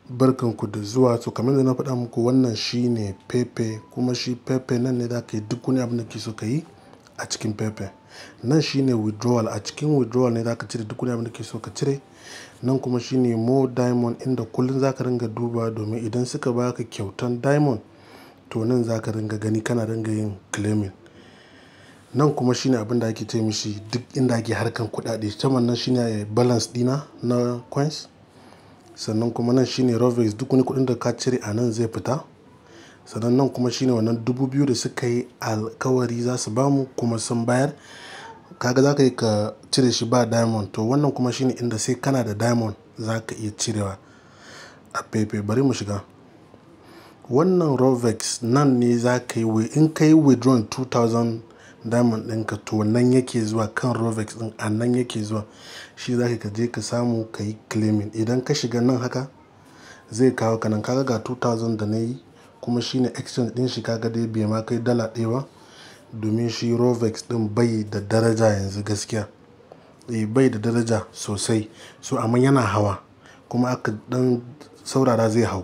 barkanku da zuwa to kamar da na faɗa muku wannan shine pepe kuma shi pepe nan ne za ka yi duk wani abin da ke so ka yi a cikin pepe nan shine withdrawal a cikin withdrawal ne za ka cire duk wani abin da ke so ka cire nan kuma shine more diamond inda kullum za ka ringa duba domin idan suka baka kyautan diamond to nan za ka ringa gani kana ringa yin claiming nan kuma shine abin da ake ce mishi duk inda ake harkan kuɗaɗe saman nan shine balance dina na coins sannan kuma nan shine rovex duk wani kuɗin da ka cire a nan zai fita sannan nan kuma shine wannan dubu biyu da suka yi alkawari za su bamu kuma sun bayar kaga za ka yi ka cire shi ba diamond to wannan kuma shine inda sai kana da diamond za ka iya cirewa a pepe bari mu shiga wannan rovex nan ne za ka yi in ka yi withdrawn 2000 diamond ɗinka to nan yake zuwa kan rovex ɗin a nan yake zuwa shi za ka je ka samu ka yi claiming idan ka shiga nan haka zai kawo ka nan kaga ga 2000 da na yi kuma shine exchange ɗin shi kaga dai bai ma kai dala ɗaya ba domin shi rovex ɗin bai da daraja yanzu gaskiya eh bai da daraja sosai so amma yana hawa kuma aka dan saurara zai hau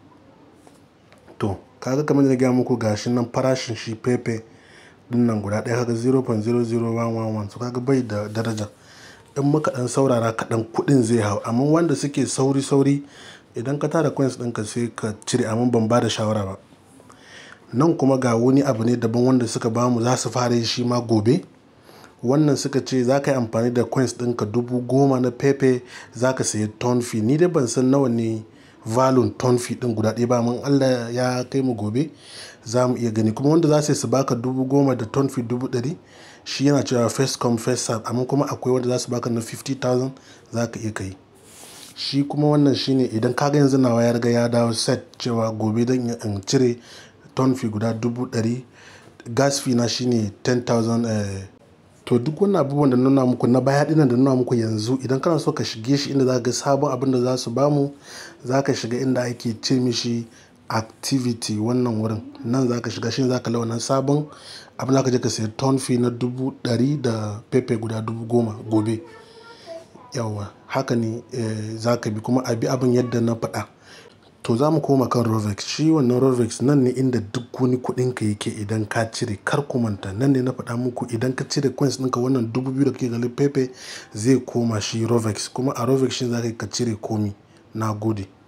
to kaga kamar da na gaya muku gashi nan farashin shi pepe din nan guda ɗaya kaga 0.00111 so kaga bai da daraja in muka dan saurara kaɗan kuɗin zai hau amma wanda suke sauri sauri idan ka tara coins ɗinka sai ka cire amma ban ba da shawara ba nan kuma ga wani abu ne daban wanda suka bamu za su fara yi shi ma gobe wannan suka ce za ka yi amfani da coins ɗinka dubu goma na pepe za ka sayi ton fee ni dai ban san nawa ne valun ton fee ɗin guda ɗaya ba amma allah ya kai mu gobe za mu iya gani kuma wanda za su su baka dubu goma da ton fee dubu ɗari shi yana cewa first come first serve amma kuma akwai wanda za su baka na 50,000 za ka iya kai shi kuma wannan shine idan kaga yanzu nawa ya riga ya dawo set cewa gobe don in cire ton fee guda dubu ɗari gas fee na shine 10,000 to duk wannan abubuwan da nuna muku na baya dinan da nuna muku yanzu idan kana so ka shige shi inda za ga sabon abin da za su bamu za ka shiga inda ake ce mishi activity wannan wurin nan za ka shiga shi za ka wannan sabon abin da ka je ka sayi ton fee na dubu ɗari da pepe guda dubu goma gobe yawa haka ne za ka bi kuma a bi abin yadda na faɗa to za mu koma kan rovex shi wannan rovex nan ne inda duk wani kuɗin ka yake idan ka cire kar ku manta nan ne na faɗa muku idan ka cire coins ɗinka wannan dubu biyu da kake ganin pepe zai koma shi rovex kuma a rovex shi za ka cire komi na gode